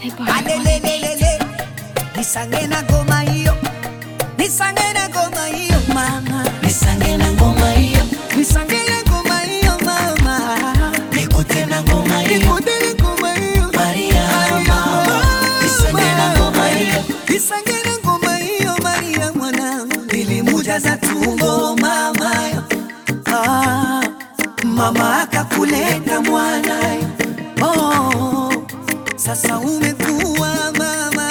alelelelele nisange na ngoma hiyo nisange na ngoma hiyo mama nisange na ngoma hiyo nisange na ngoma hiyo mama nikute na ngoma hiyo nikudele ngoma hiyo Maria mama nisange na ngoma hiyo nisange na ngoma hiyo Maria mwanangu nilimujaza tumbo mama ah, mama akakuleta mwana oh, sasa umekuwa mama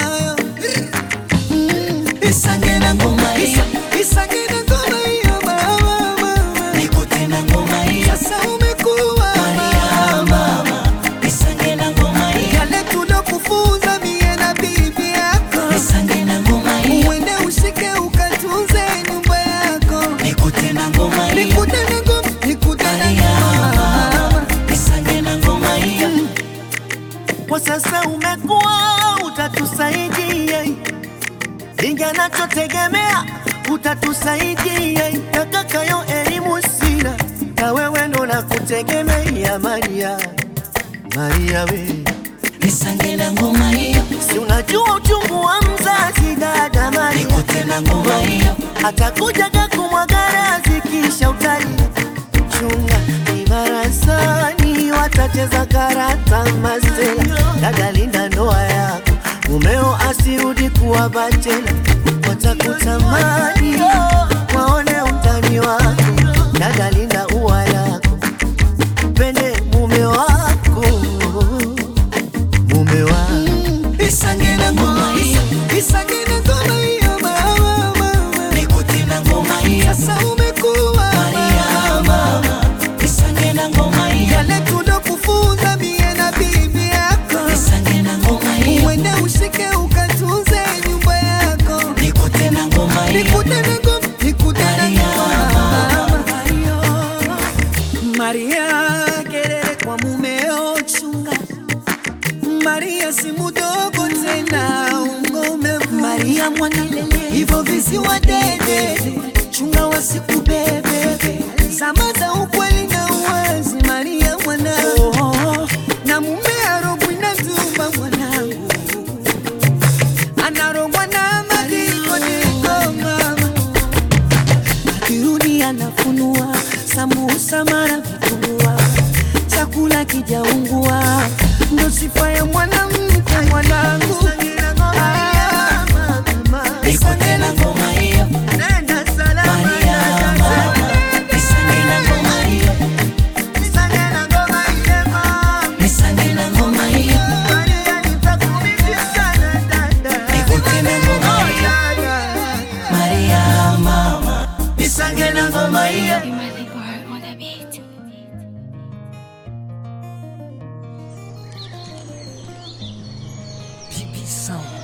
nisange na ngoma hiyo Nisange na ngoma hiyo mama mama nikute na ngoma hiyo sasa umekuwa Maria mama nisange na ngoma hiyo yale tulokufunza mie na bibi yako nisange na ngoma hiyo uende ushike ukatunze nyumba yako nikute na ngoma hiyo nikute na ngoma nikute na Maria ngoma mama nisange na ngoma hiyo Kwa sasa umekuwa utatusaidia, inga nachotegemea utatusaidia. Takakayo elimu sina, na wewe ndo nakutegemea. Maria, Maria we, nisange na ngoma hiyo si unajua uchungu wa mzazi dada Maria, nikute na ngoma hiyo atakuja kakumwaga razi kisha utali chunga ibarasani, watacheza karata masela. Dada, linda ndoa yako, mumeo asirudi kuwa bachela, watakutamani waone utani wako. Dada, linda ua lako, pende mume wako, mume wako nisange na ngoma hiyo Nisange na ngoma hiyo mama mama nikute na ngoma hiyo sasa umekuwa Maria mama nisange na ngoma hiyo yale tulokufunza mie na bibi yako nisange na ngoma hiyo uende ushike ukatunze nyumba yako nikute na ngoma hiyo nikute na ngoma nikute na Maria, ngoma Maria kelele kwa mumeo chunga Maria si mudogo tena ungome Maria mwanalele hivyo visiwa dede chunga wasikubebe zama za ukweli na uwazi Maria mwanangu na mume arogwi na zuma mwanangu anarogwa na madikodiko mama akirudi anafunua sambusa mara vitumbua chakula kijaungua ndo sifa ya mwanamke mwanangu Ah, nikute na ngoma hiyo nenda salama Maria mama nisange na ngoma hiyo Nisange na ngoma ile mama. nisange na ngoma hiyo Maria, nitakumiss sana dada. nikute na ngoma hiyo Dada. Maria mama nisange na ngoma hiyo on the beat. Pipi sound